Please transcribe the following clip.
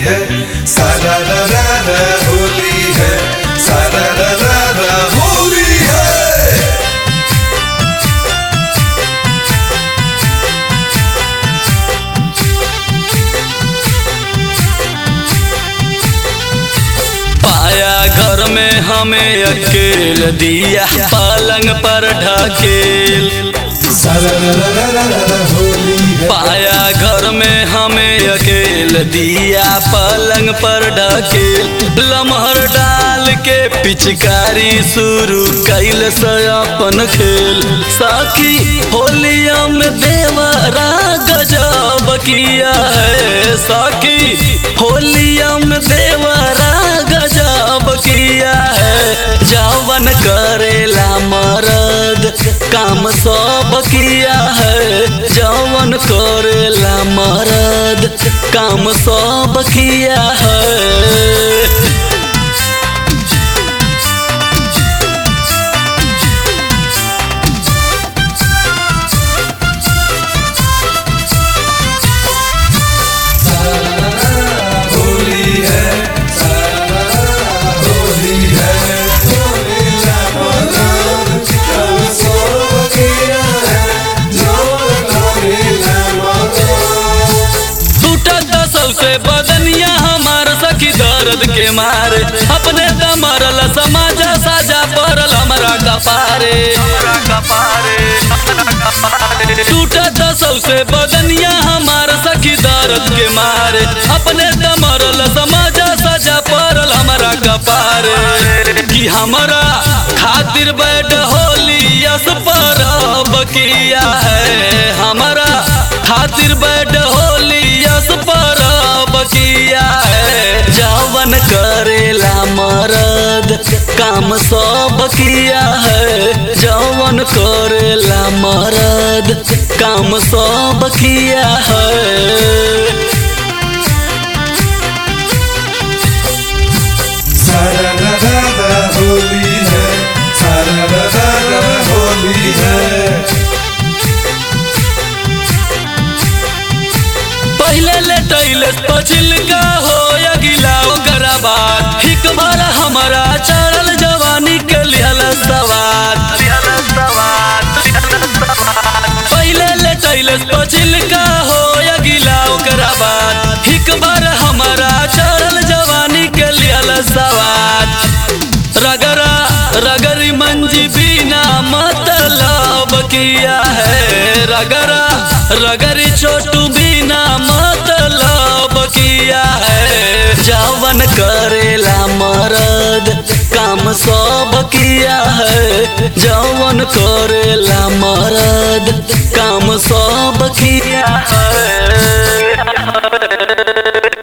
है सारा रा रा रा होली है सारा रा रा रा होली है पाया घर में हमें अकेल दिया पलंग पर ढकेल सारा रा रा रा रा रा होली है पाया घर में हमें अकेल दिया पलंग पर ढकेल लमहर डाल के पिचकारी शुरू कैल से अपन खेल साखी होलिया में देवरा गजब किया है साखी होलिया में देवरा गजब किया है जवन करेला मरद काम सब किया है जवन करेला मरद काम सब किया है होली है सारा रा रा होली है होलीला मदन कल सो किया है जोर होलीला मदन टूटत सबसे बदनिया हमार सखी दर्द के मारे अपने दमरल समाजा साजा पड़ल हमरा कपारे टूटत सबसे बदनिया हमार सखी दर्द के मारे अपने दमरल समाजा साजा पड़ल हमरा कपारे कि हमरा खातिर बैठ होली यस परब किया है हमरा खातिर बैठ होली यस परब किया है जवन करेला मरद काम सब किया है जवन करेला मरद काम सब किया है सारा रा रा रा होली है सारा रा रा रा होली है पहले लेटैले पछिल का हो या गिला ओकरा बाद हिक बार हमारा चढ़ल जवानी के लिहल सवार पहले लेटैले पछिल का हो या गिला ओकरा बाद हिक बार हमारा चढ़ल जवानी के लिहल सवार रगरा रगरी मंजी बिना मतलब किया है रगरा रगरी छोटू बिना मतलब किया है जवन करेला मरद काम सब किया है जवन करेला मरद काम सब किया